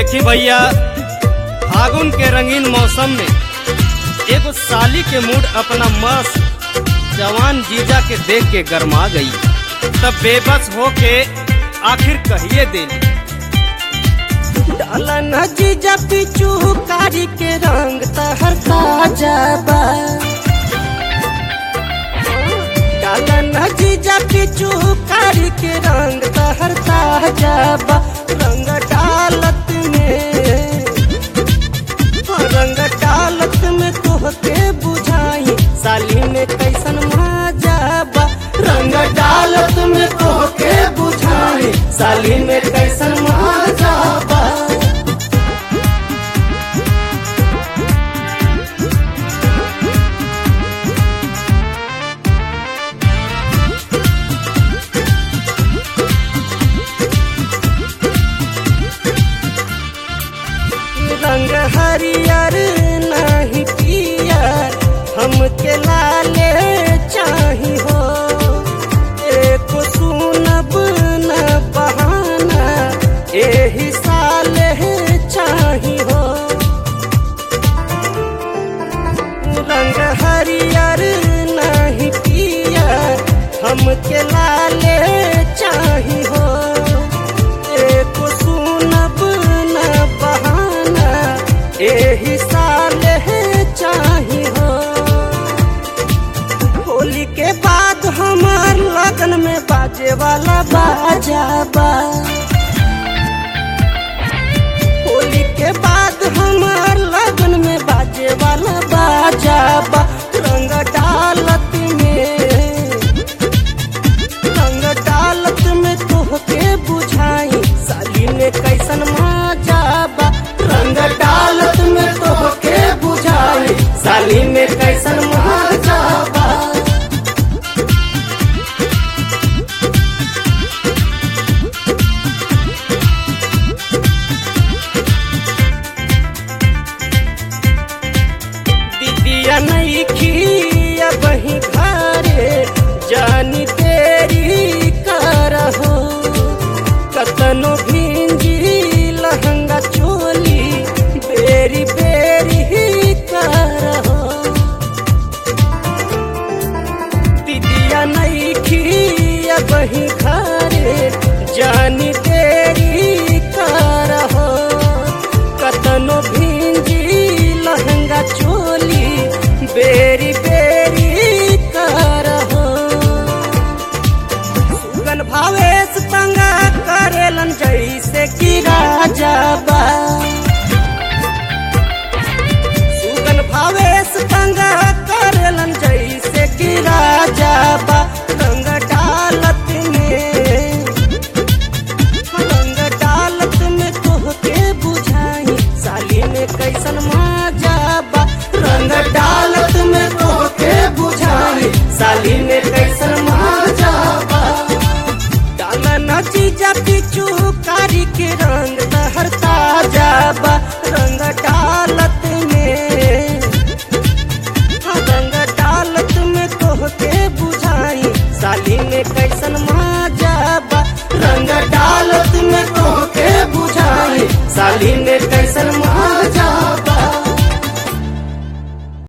देखी भैया फागुन के रंगीन मौसम में एगो साली के मूड अपना मस्त जवान जीजा के देख के गरमा गई तब बेबस होके आखिर कहिए देली डाला न जीजा पिचू कारी के रंग तहर ताजा बा डाला न जीजा पिचू कारी के रंग तहर ताजा बा रंग डालत में रंग डालत में तोहके बुझाई साली में कैसन मजा बा रंग डालत में तोहके बुझाई साली में कैसन मजा बा रंग हरियर नहीं पियर हमके लाले चाही हो एक सुनब न बहाना एही साले चाही हो रंग हरियर नहीं पियर हमके लाले चाही हो एक सुनब न बहाना एही साले चाही हो होली के बाद हमार लगन में बाजे वाला बाजा बा होली के बाद हमार लगन में बाजे वाला बाजा बा रंग डालत में रंग डालत में तोहके बुझाई साली में कैसन मजा बा रंग डालत में तोहके बुझाई साली में कैसन मजा बा दीदिया नहीं खिया बही घरे जानी तेरी करहो कतनो भिंजी लहंगा चोली बेरी बेरी करहो दीदिया नहीं खिया बही घरे जानी तेरी करहो कतनो भिंजी लहंगा चोली बेरी बेरी करहो सुगन भावेश तंगा करेलन जैसे कि राजा बा सुगन भावेश तंगा करेलन जैसे कि राजा बा रंग डालत में रंग डालत में तोहके बुझाई साली में कैसन मजा बा रंग डालत में तोहके बुझाई साली में कैसन मजा बा डाला न चीजा पिचू कारी के रंग तहर ताजा बा रंग डालत में रंग डालत में तोहके बुझाई साली में कैसन मजा बा रंग डालत में तोहके बुझाई साली